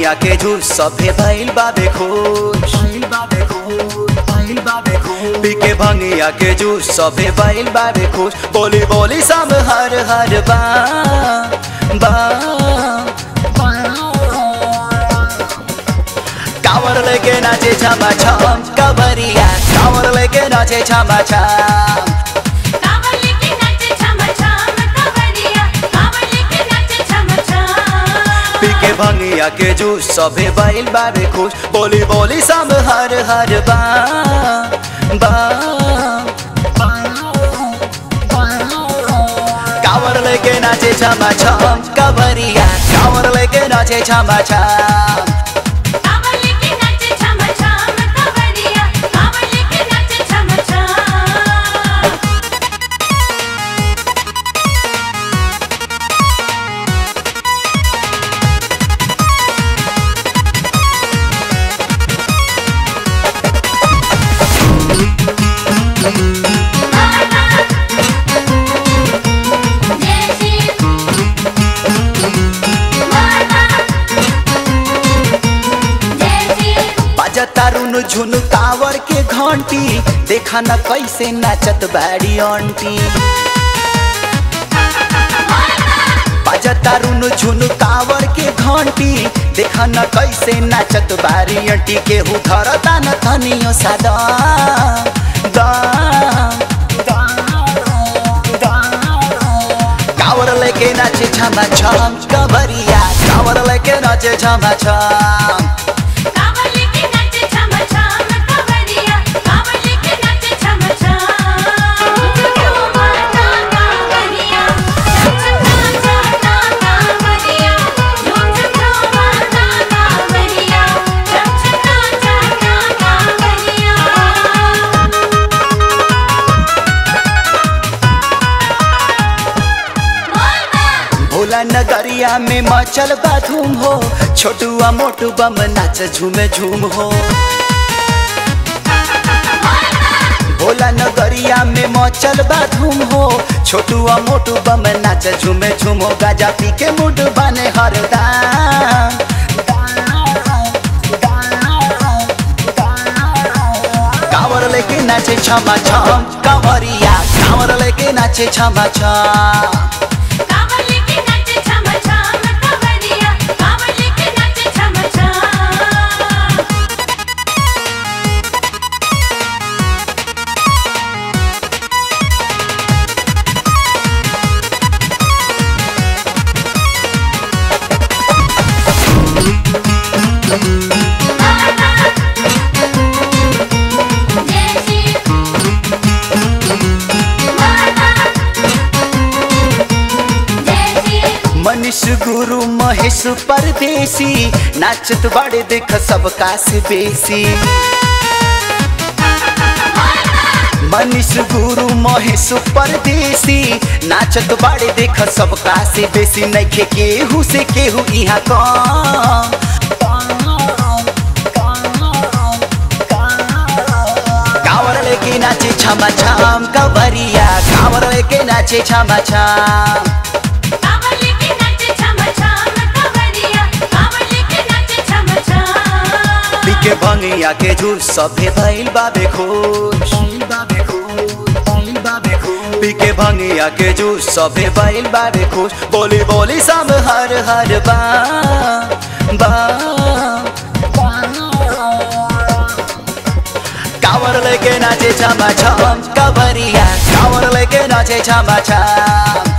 भंगिया के जूस सभे भइल बाबे खुश पी के भंगिया के जूस सभे भइल बाबे खुश बोली बोली सब हर हर बा बा कावर लेके नाचे छमा छम कवरिया कावर लेके नाचे छमा छम कांवर लेके नाचे छम छम कवरिया कांवर लेके नाचे छम छम पी के भंगिया के जूस सभे बैल बाबे खुश बोली बोली सब हर हर बा बा कावर लेके नाचे छमा छम कवरिया कावर लेके नाचे छमा छम कांवर लेके नाचे छम छम कवरिया कांवर लेके नाचे छम छम जय श्री जय श्री बजता रुन झुन कावर के घंटी देखा न कैसे नाचत बाड़ी आंटी बजता रुन झुन कावर के घंटी देखा न कैसे नाचत बारी आंटी केहू धरता न धनियो सादा दा दा दा कावर लेके नाचे छमा छम कवरिया कावर लेके नाचे छमा छम कांवर लेके नाचे छम छम कवरिया कांवर लेके नाचे छम छम झूम माता कांवरिया झूम माता कांवरिया झूम झूम माता कांवरिया झूम झूम माता कांवरिया भोला नगरिया में मचल बाधूम हो छोटुआ मोटू बम नाच झूमे झूम हो भोला नगरिया में मचल बाधूम हो छोटुआ मोटू बम नाच झूमे झूम हो गाजा पी के मुड बने हरदाम कावर लेके नाचे छमा छम कांवरिया कांवर लेके नाचे छमा छम कांवर लेके नाचे छम छम कवरिया कांवर लेके नाचे छम छम जय श्री जय श्री मनीष गुरु महेश परदेसी नाचत बड़े देख सबका से बेसी मनीष गुरु महेश परदेसी नाचत बड़े देख सबका से बेसी नइखे केहू से केहू यहाँ कम कावर लेके नाचे छमा छम कवरिया कावर लेके नाचे छमा छम कांवर लेके नाचे छम छम कवरिया कांवर लेके नाचे छम छम पी के भंगिया के जूस सभे भइल बाबे खुश पी के भंगिया के जूस सभे भइल बाबे खुश बोली बोली सब हर हर बा बा कावर लेके नाचे छमा छम कवरिया कावर लेके नाचे छमा छम